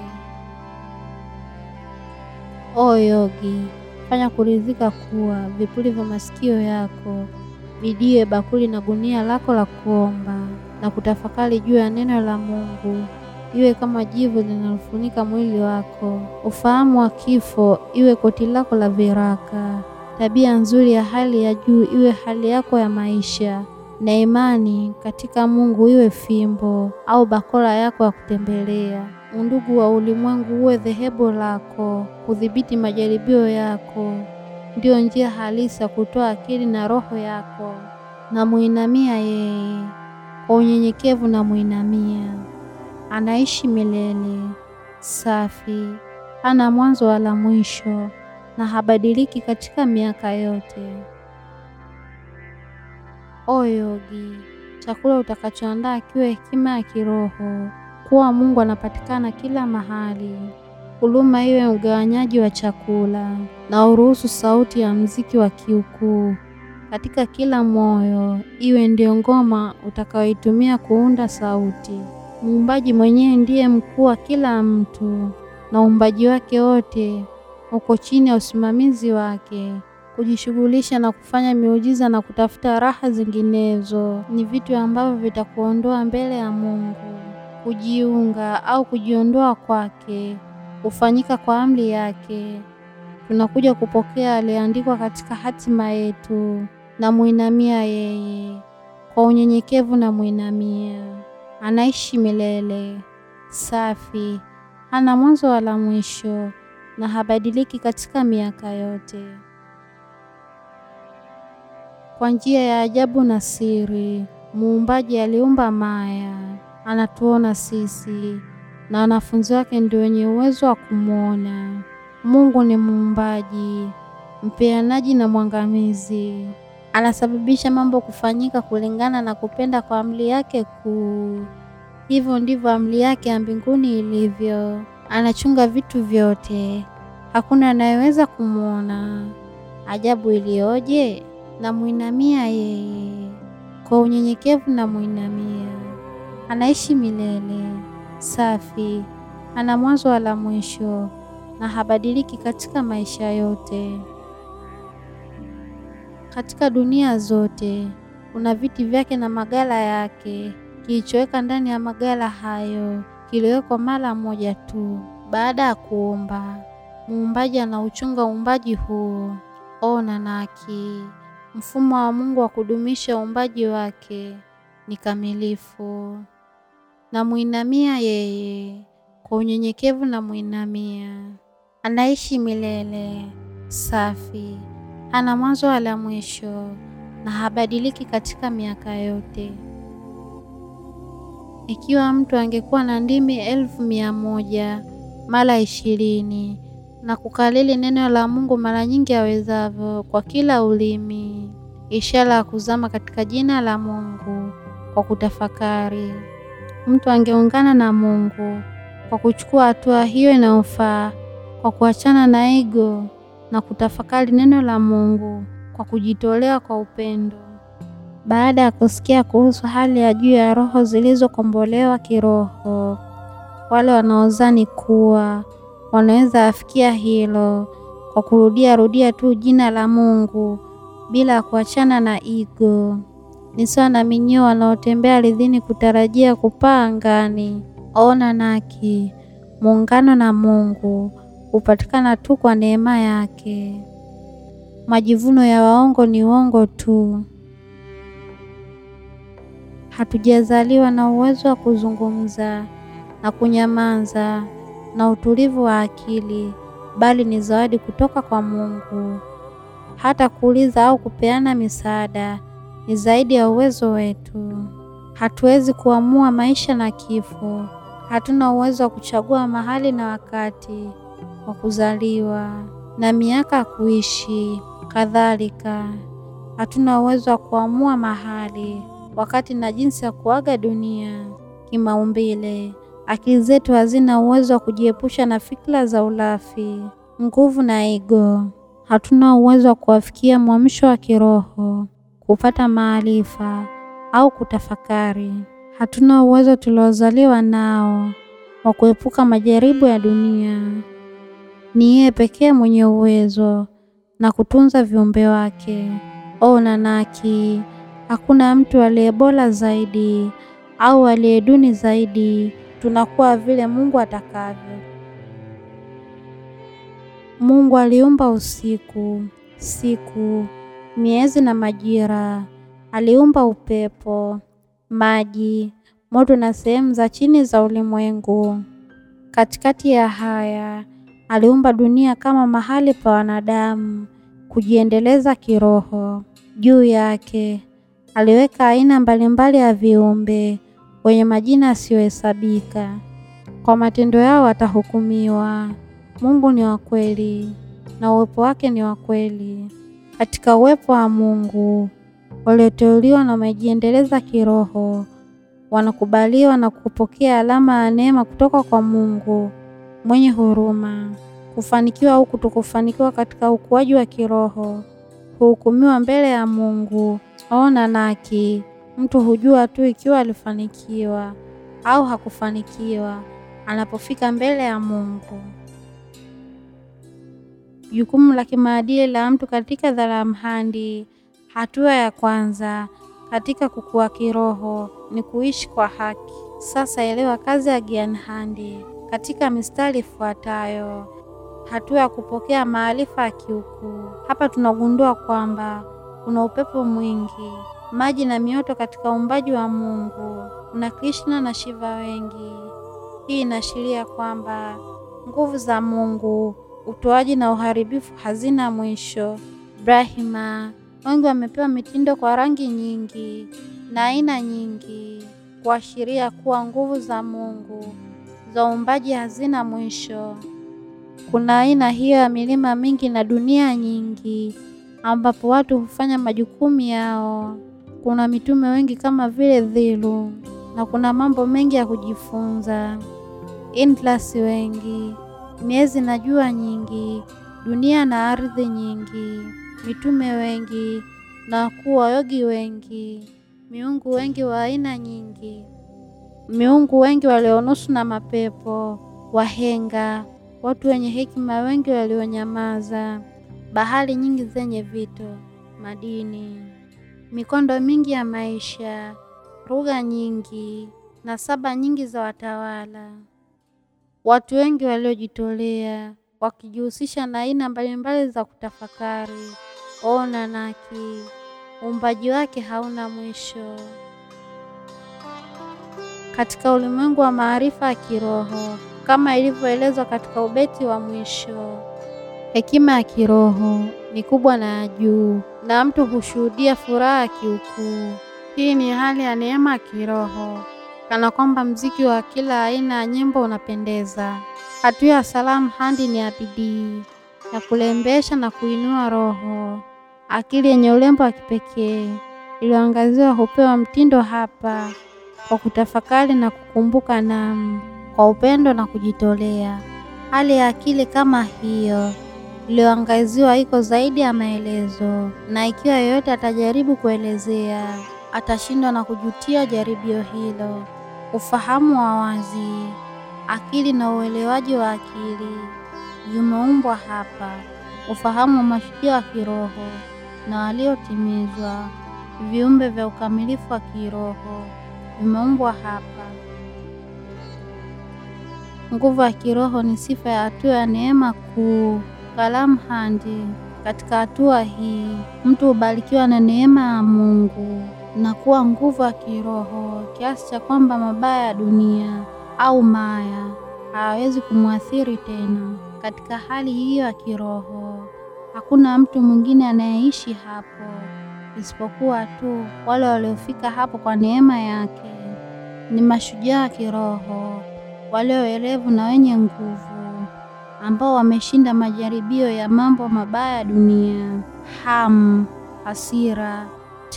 O Yogi, fanya kuridhika kuwa vipuli vya masikio yako vidiwe bakuli na gunia lako la kuomba na kutafakari juu ya neno la Mungu iwe kama jivu linalofunika mwili wako. Ufahamu wa kifo iwe koti lako la viraka. Tabia nzuri ya hali ya juu iwe hali yako ya maisha, na imani katika Mungu iwe fimbo au bakora yako ya kutembelea. Undugu wa ulimwengu uwe dhehebu lako. Kudhibiti majaribio yako ndiyo njia halisi ya kutoa akili na roho yako. Na muinamia yeye kwa unyenyekevu, na muinamia anaishi milele, safi, hana mwanzo wala mwisho, na habadiliki katika miaka yote. O Yogi, chakula utakachoandaa kiwe hekima ya kiroho, kuwa Mungu anapatikana kila mahali. Huruma iwe mgawanyaji wa chakula, na uruhusu sauti ya mziki wa kiukuu katika kila moyo iwe ndio ngoma utakayoitumia kuunda sauti. Muumbaji mwenyewe ndiye mkuu wa kila mtu, na uumbaji wake wote uko chini ya usimamizi wake. Kujishughulisha na kufanya miujiza na kutafuta raha zinginezo ni vitu ambavyo vitakuondoa mbele ya Mungu. Kujiunga au kujiondoa kwake hufanyika kwa amri yake. Tunakuja kupokea aliyeandikwa katika hatima yetu, na muinamia yeye kwa unyenyekevu, na muinamia anaishi milele, safi, hana mwanzo wala mwisho, na habadiliki katika miaka yote. Kwa njia ya ajabu na siri, muumbaji aliumba maya, anatuona sisi na wanafunzi wake ndio wenye uwezo wa kumwona. Mungu ni muumbaji, mpeanaji na mwangamizi. Anasababisha mambo kufanyika kulingana na kupenda kwa amri yake kuu. Hivyo ndivyo amri yake ya mbinguni ilivyo. Anachunga vitu vyote, hakuna anayeweza kumwona. Ajabu iliyoje! Na muinamia yeye kwa unyenyekevu, na muinamia anaishi milele, safi, ana mwanzo wala mwisho, na habadiliki katika maisha yote. Katika dunia zote kuna viti vyake na magala yake. Kilichoweka ndani ya magala hayo kiliwekwa mara moja tu baada ya kuumba. Muumbaji anauchunga uumbaji huu. Ona Naki, mfumo wa Mungu wa kudumisha uumbaji wake ni kamilifu. Na muinamia yeye kwa unyenyekevu, na muinamia anaishi milele, safi, hana mwanzo wala mwisho, na habadiliki katika miaka yote. Ikiwa mtu angekuwa na ndimi elfu mia moja mara ishirini na kukalili neno la Mungu mara nyingi awezavyo kwa kila ulimi, ishara ya kuzama katika jina la Mungu kwa kutafakari, mtu angeungana na Mungu kwa kuchukua hatua hiyo inayofaa, kwa kuachana na ego na kutafakari neno la Mungu kwa kujitolea kwa upendo. Baada ya kusikia kuhusu hali ya juu ya roho zilizokombolewa kiroho, wale wanaozani kuwa wanaweza afikia hilo kwa kurudia rudia tu jina la Mungu bila kuachana na ego, ni sawa na minyoo wanaotembea ardhini kutarajia kupaa angani. Ona naki, muungano na Mungu hupatikana tu kwa neema yake. Majivuno ya waongo ni uongo tu. Hatujazaliwa na uwezo wa kuzungumza na kunyamaza na utulivu wa akili, bali ni zawadi kutoka kwa Mungu. Hata kuuliza au kupeana misaada ni zaidi ya uwezo wetu. Hatuwezi kuamua maisha na kifo. Hatuna uwezo wa kuchagua mahali na wakati wa kuzaliwa na miaka ya kuishi. Kadhalika, hatuna uwezo wa kuamua mahali, wakati na jinsi ya kuaga dunia. Kimaumbile, akili zetu hazina uwezo wa kujiepusha na fikra za ulafi, nguvu na ego. Hatuna uwezo wa kuwafikia mwamsho wa kiroho, kupata maarifa au kutafakari. Hatuna uwezo tuliozaliwa nao wa kuepuka majaribu ya dunia. Ni yeye pekee mwenye uwezo na kutunza viumbe wake. O nanaki, hakuna mtu aliye bora zaidi au aliye duni zaidi. Tunakuwa vile Mungu atakavyo. Mungu aliumba usiku, siku, miezi na majira. Aliumba upepo, maji, moto na sehemu za chini za ulimwengu. Katikati ya haya, aliumba dunia kama mahali pa wanadamu kujiendeleza kiroho. Juu yake aliweka aina mbalimbali ya viumbe wenye majina yasiyohesabika. Kwa matendo yao watahukumiwa. Mungu ni wa kweli na uwepo wake ni wa kweli. Katika uwepo wa Mungu, walioteuliwa na wamejiendeleza kiroho wanakubaliwa na kupokea alama ya neema kutoka kwa Mungu mwenye huruma. Kufanikiwa au kutokufanikiwa katika ukuaji wa kiroho huhukumiwa mbele ya Mungu. Ona naki, mtu hujua tu ikiwa alifanikiwa au hakufanikiwa anapofika mbele ya Mungu. Jukumu la kimaadili la mtu katika dharamhandi. Hatua ya kwanza katika kukua kiroho ni kuishi kwa haki. Sasa elewa kazi ya Gyanhandi katika mistari ifuatayo. Hatua ya kupokea maarifa ya kiukuu. Hapa tunagundua kwamba kuna upepo mwingi, maji na mioto katika uumbaji wa Mungu. Kuna Krishna na Shiva wengi. Hii inaashiria kwamba nguvu za Mungu, utoaji na uharibifu hazina mwisho. Brahma wengi wamepewa mitindo kwa rangi nyingi na aina nyingi, kuashiria kuwa nguvu za Mungu za uumbaji hazina mwisho. Kuna aina hiyo ya milima mingi na dunia nyingi ambapo watu hufanya majukumu yao. Kuna mitume wengi kama vile Dhilu na kuna mambo mengi ya kujifunza. Indlasi wengi, miezi na jua nyingi, dunia na ardhi nyingi, mitume wengi na wakuu wa yogi wengi, miungu wengi wa aina nyingi, miungu wengi walionusu na mapepo, wahenga, watu wenye hekima wengi walionyamaza, bahari nyingi zenye vito, madini, mikondo mingi ya maisha, lugha nyingi na saba nyingi za watawala, watu wengi waliojitolea wakijihusisha na aina mbalimbali za kutafakari. Ona naki, uumbaji wake hauna mwisho. Katika ulimwengu wa maarifa ya kiroho, kama ilivyoelezwa katika ubeti wa mwisho, hekima ya kiroho ni kubwa na ya juu, na mtu hushuhudia furaha ya kiukuu. Hii ni hali ya neema ya kiroho, kana kwamba mziki wa kila aina ya nyimbo unapendeza. Hatua ya salamu handi ni ya bidii ya kulembesha na kuinua roho. Akili yenye urembo wa kipekee iliyoangaziwa hupewa mtindo hapa. kwa kutafakari na kukumbuka Naam, kwa upendo na kujitolea. Hali ya akili kama hiyo iliyoangaziwa iko zaidi ya maelezo, na ikiwa yeyote atajaribu kuelezea atashindwa na kujutia jaribio hilo. Ufahamu wa wazi, akili na uelewaji wa akili vimeumbwa hapa. Ufahamu wa mashujaa wa kiroho na waliotimizwa, viumbe vya ukamilifu wa kiroho vimeumbwa hapa. Nguvu ya kiroho ni sifa ya hatua ya neema kuu. Kalamu handi. Katika hatua hii mtu hubarikiwa na neema ya Mungu na kuwa nguvu ya kiroho kiasi cha kwamba mabaya ya dunia au maya hayawezi kumwathiri tena. Katika hali hiyo ya kiroho hakuna mtu mwingine anayeishi hapo isipokuwa tu wale waliofika hapo kwa neema yake. Ni mashujaa wa kiroho walioelevu na wenye nguvu ambao wameshinda majaribio ya mambo mabaya ya dunia: hamu, hasira,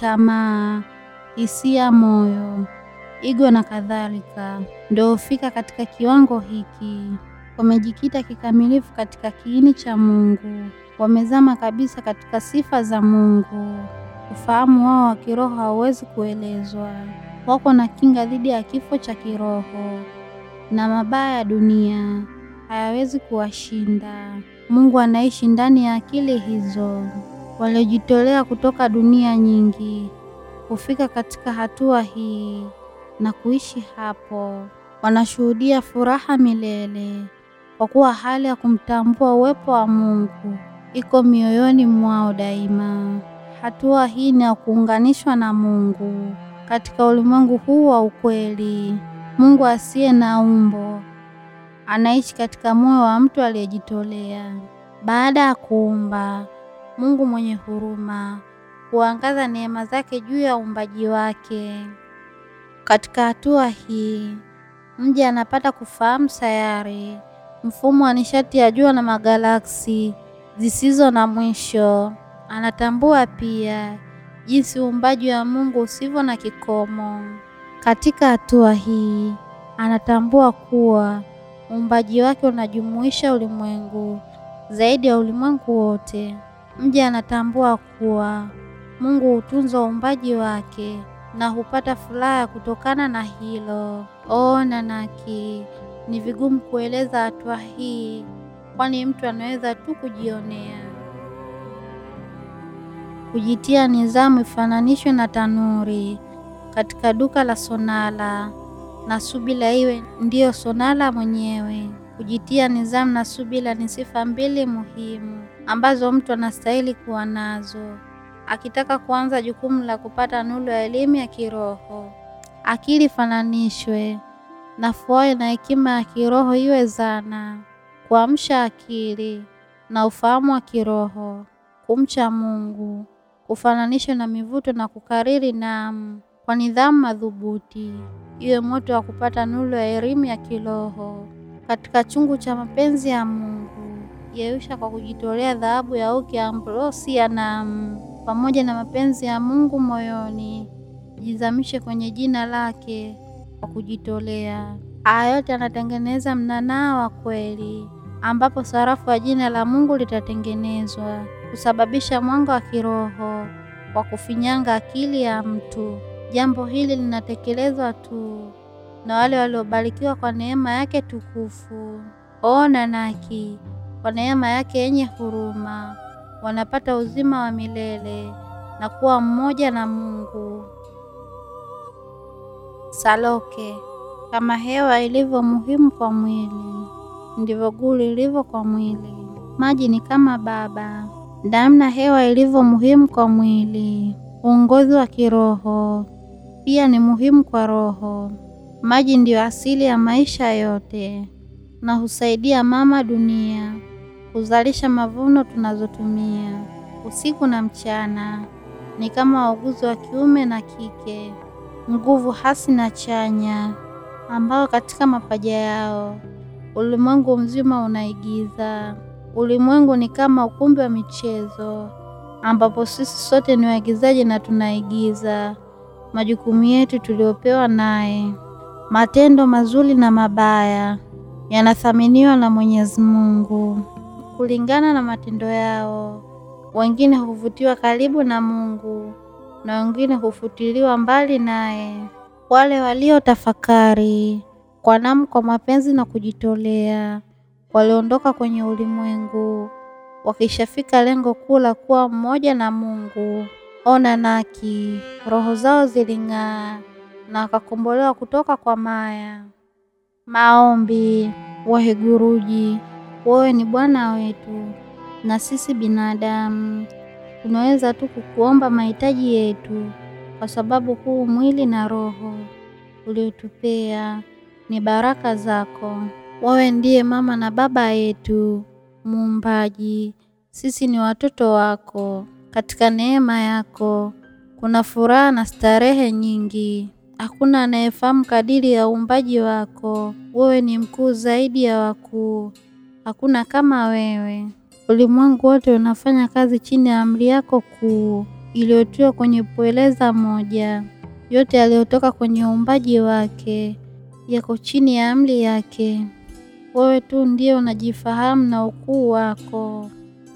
tamaa, hisia moyo, igo na kadhalika. Ndio hufika katika kiwango hiki, wamejikita kikamilifu katika kiini cha Mungu, wamezama kabisa katika sifa za Mungu. Ufahamu wao wa kiroho hauwezi kuelezwa. Wako na kinga dhidi ya kifo cha kiroho na mabaya ya dunia hayawezi kuwashinda. Mungu anaishi ndani ya akili hizo. Waliojitolea kutoka dunia nyingi hufika katika hatua hii na kuishi hapo, wanashuhudia furaha milele, kwa kuwa hali ya kumtambua uwepo wa Mungu iko mioyoni mwao daima. Hatua hii ni ya kuunganishwa na Mungu katika ulimwengu huu wa ukweli. Mungu asiye na umbo anaishi katika moyo wa mtu aliyejitolea. Baada ya kuumba, Mungu mwenye huruma huangaza neema zake juu ya uumbaji wake. Katika hatua hii, mja anapata kufahamu sayari, mfumo wa nishati ya jua na magalaksi zisizo na mwisho. Anatambua pia jinsi uumbaji wa Mungu usivyo na kikomo. Katika hatua hii, anatambua kuwa uumbaji wake unajumuisha ulimwengu zaidi ya ulimwengu wote. Mja anatambua kuwa Mungu hutunza uumbaji wake na hupata furaha kutokana na hilo. O Nanaki, ni vigumu kueleza hatua hii, kwani mtu anaweza tu kujionea. Kujitia nizamu ifananishwe na tanuri katika duka la sonala na subila iwe ndiyo sonala mwenyewe. Kujitia nizamu na subila ni sifa mbili muhimu ambazo mtu anastahili kuwa nazo akitaka kuanza jukumu la kupata nuru ya elimu ya kiroho. Akili fananishwe na fuayo na hekima ya kiroho iwe zana kuamsha akili na ufahamu wa kiroho. Kumcha Mungu kufananishwe na mivuto na kukariri naam kwa nidhamu madhubuti iwe moto wa kupata nuru ya elimu ya kiroho katika chungu cha mapenzi ya Mungu. Yeyusha kwa kujitolea dhahabu ya uki ambrosia naam pamoja na mapenzi ya Mungu moyoni, jizamishe kwenye jina lake kwa kujitolea. Haya yote anatengeneza mnanaa wa kweli, ambapo sarafu ya jina la Mungu litatengenezwa kusababisha mwanga wa kiroho kwa kufinyanga akili ya mtu. Jambo hili linatekelezwa tu na wale waliobarikiwa kwa neema yake tukufu. O Nanaki, kwa neema yake yenye huruma wanapata uzima wa milele na kuwa mmoja na Mungu. Saloke, kama hewa ilivyo muhimu kwa mwili, ndivyo guu lilivyo kwa mwili. Maji ni kama baba, damu na hewa ilivyo muhimu kwa mwili. Uongozi wa kiroho pia ni muhimu kwa roho. Maji ndiyo asili ya maisha yote na husaidia mama dunia kuzalisha mavuno tunazotumia usiku na mchana. Ni kama wauguzi wa kiume na kike, nguvu hasi na chanya, ambao katika mapaja yao ulimwengu mzima unaigiza. Ulimwengu ni kama ukumbi wa michezo, ambapo sisi sote ni waigizaji na tunaigiza majukumu yetu tuliopewa naye. Matendo mazuri na mabaya yanathaminiwa na Mwenyezi Mungu kulingana na matendo yao. Wengine huvutiwa karibu na Mungu na wengine hufutiliwa mbali naye. Wale waliotafakari kwa namu, kwa mapenzi na kujitolea, waliondoka kwenye ulimwengu wakishafika lengo kuu la kuwa mmoja na Mungu. Ona naki roho zao ziling'aa na wakakombolewa kutoka kwa maya. Maombi. Wahiguruji, wewe ni Bwana wetu na sisi binadamu tunaweza tu kukuomba mahitaji yetu, kwa sababu huu mwili na roho uliotupea ni baraka zako. Wewe ndiye mama na baba yetu Muumbaji, sisi ni watoto wako. Katika neema yako kuna furaha na starehe nyingi. Hakuna anayefahamu kadiri ya uumbaji wako. Wewe ni mkuu zaidi ya wakuu, hakuna kama wewe. Ulimwengu wote unafanya kazi chini ya amri yako kuu iliyotiwa kwenye pweleza moja. Yote yaliyotoka kwenye uumbaji wake yako chini ya amri yake. Wewe tu ndiye unajifahamu na ukuu wako.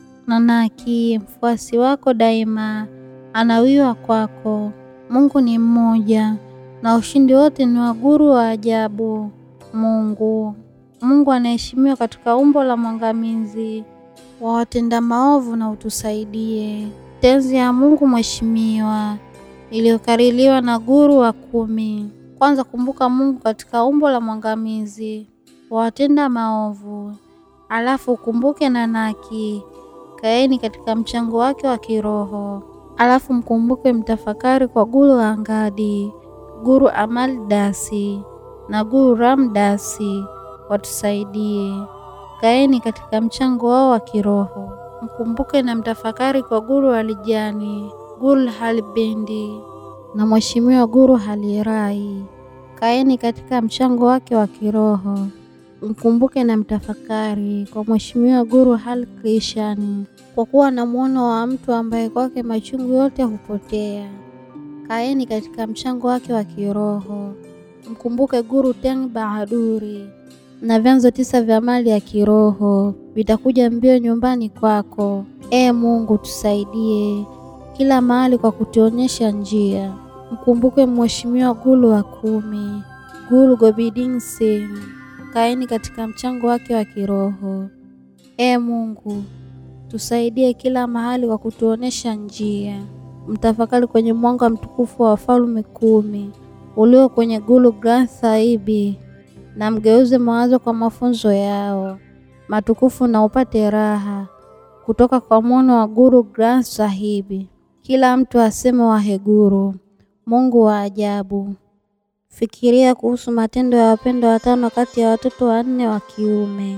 Nanaki, mfuasi wako daima, anawiwa kwako. Mungu ni mmoja na ushindi wote ni wa Guru wa ajabu. Mungu, Mungu anaheshimiwa katika umbo la mwangamizi wa watenda maovu, na utusaidie. Tenzi ya Mungu mheshimiwa iliyokaririwa na Guru wa kumi. Kwanza, kumbuka Mungu katika umbo la mwangamizi wa watenda maovu, alafu ukumbuke Nanaki, kaeni katika mchango wake wa kiroho, alafu mkumbuke mtafakari kwa Guru wa Angadi, Guru Amal Dasi na Guru Ram Dasi, watusaidie. Kaeni katika mchango wao wa kiroho, mkumbuke na mtafakari kwa Guru Alijani, Guru Halibindi na Mheshimiwa Guru Halirai. Kaeni katika mchango wake wa kiroho, mkumbuke na mtafakari kwa Mheshimiwa Guru Hal Krishani, kwa kuwa na mwono wa mtu ambaye kwake machungu yote hupotea. Kaeni katika mchango wake wa kiroho, mkumbuke Guru Teng Bahaduri na vyanzo tisa vya mali ya kiroho vitakuja mbio nyumbani kwako. Ee Mungu, tusaidie kila mahali kwa kutuonyesha njia. Mkumbuke Mheshimiwa Guru wa kumi, Guru Gobind Singh. Kaeni katika mchango wake wa kiroho. Ee Mungu, tusaidie kila mahali kwa kutuonyesha njia. Mtafakari kwenye mwanga mtukufu wa Wafalme kumi ulio kwenye Guru Granth Sahib na mgeuze mawazo kwa mafunzo yao matukufu na upate raha kutoka kwa mwono wa Guru Granth Sahib. Kila mtu aseme Waheguru, Mungu wa ajabu. Fikiria kuhusu matendo ya wapendwa watano kati ya watoto wanne wa kiume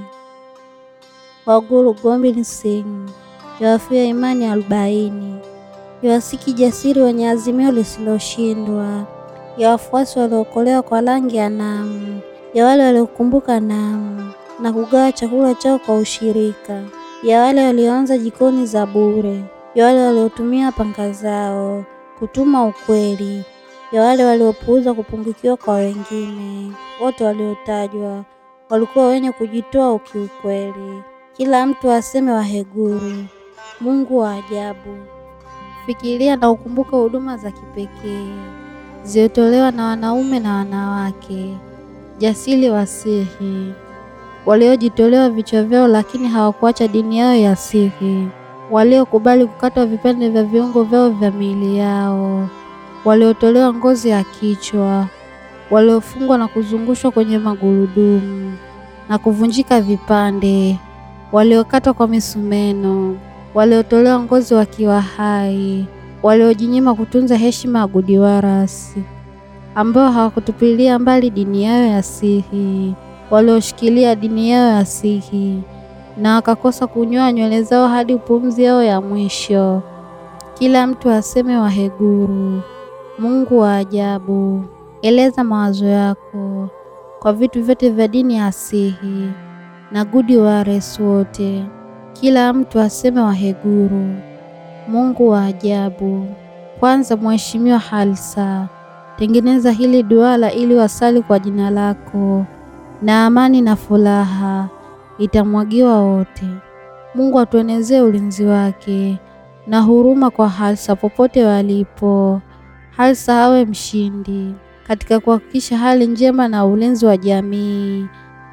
wa Guru Gobind Singh, yawafia imani arobaini, yawasiki jasiri wenye azimio lisiloshindwa, ya wafuasi waliookolewa kwa rangi ya Namu, ya wale waliokumbuka Namu na kugawa chakula chao kwa ushirika, ya wale walioanza jikoni za bure, ya wale waliotumia panga zao kutuma ukweli, ya wale waliopuuza kupungukiwa kwa wengine. Wote waliotajwa walikuwa wenye kujitoa ukiukweli. Kila mtu aseme Waheguru, Mungu wa ajabu. Fikiria na ukumbuke huduma za kipekee zilizotolewa na wanaume na wanawake jasiri wasihi waliojitolewa vichwa vyao, lakini hawakuacha dini yao ya siri, waliokubali kukatwa vipande vya viungo vyao vya miili yao, waliotolewa ngozi ya kichwa, waliofungwa na kuzungushwa kwenye magurudumu na kuvunjika vipande, waliokatwa kwa misumeno, waliotolewa ngozi wakiwa hai, waliojinyima kutunza heshima ya Gudiwarasi, ambao hawakutupilia mbali dini yao ya sihi, walioshikilia dini yao ya sihi na wakakosa kunyoa nywele zao hadi pumzi yao ya mwisho. Kila mtu aseme Waheguru, Mungu wa ajabu. Eleza mawazo yako kwa vitu vyote vya dini ya sihi na Gudiwaresi wote. Kila mtu aseme Waheguru, Mungu wa ajabu. Kwanza Mheshimiwa Halsa, tengeneza hili duara ili wasali kwa jina lako, na amani na furaha itamwagiwa wote. Mungu atuenezee ulinzi wake na huruma kwa Halsa popote walipo. Halsa awe mshindi katika kuhakikisha hali njema na ulinzi wa jamii,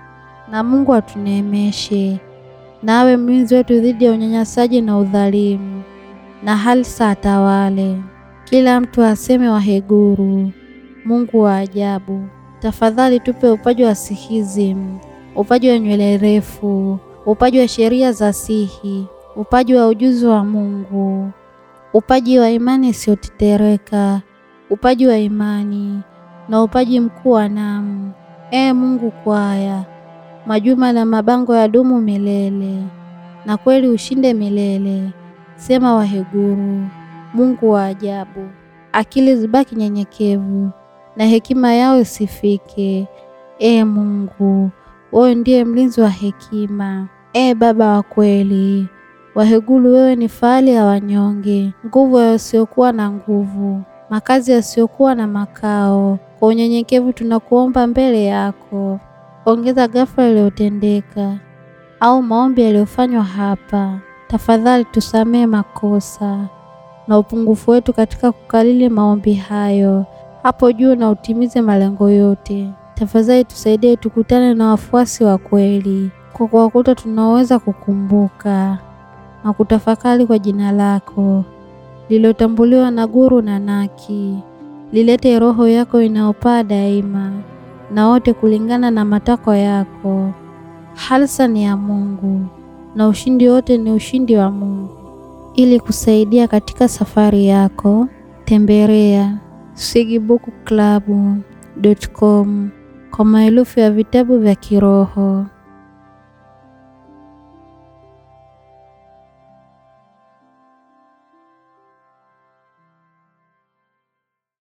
na Mungu atuneemeshe na awe mlinzi wetu dhidi ya unyanyasaji na udhalimu, na Halsa atawale. Kila mtu aseme Waheguru, Mungu wa ajabu. Tafadhali tupe upaji wa sihism, upaji wa nywele refu, upaji wa sheria za sihi, upaji wa ujuzi wa Mungu, upaji wa imani isiyotetereka, upaji wa imani na upaji mkuu wa namu. Ee Mungu, kwaya majuma na mabango ya dumu milele, na kweli ushinde milele. Sema Waheguru, Mungu wa ajabu. Akili zibaki nyenyekevu na hekima yao isifike. Ee Mungu, wewe ndiye mlinzi wa hekima. Ee Baba wa kweli, Waheguru, wewe ni fahari ya wanyonge, nguvu ya wasiokuwa na nguvu, makazi yasiyokuwa na makao. Kwa unyenyekevu tunakuomba mbele yako, ongeza ghafla iliyotendeka au maombi yaliyofanywa hapa. Tafadhali tusamee makosa na upungufu wetu katika kukalili maombi hayo hapo juu, na utimize malengo yote. Tafadhali tusaidie tukutane na wafuasi wa kweli, kwa kuwakuta tunaoweza kukumbuka na kutafakari kwa jina lako lililotambuliwa na Guru Nanaki. Lilete roho yako inayopaa daima na wote kulingana na matakwa yako. Halsa ni ya Mungu na ushindi wote ni ushindi wa Mungu. Ili kusaidia katika safari yako, tembelea sigibookclub.com kwa maelfu ya vitabu vya kiroho.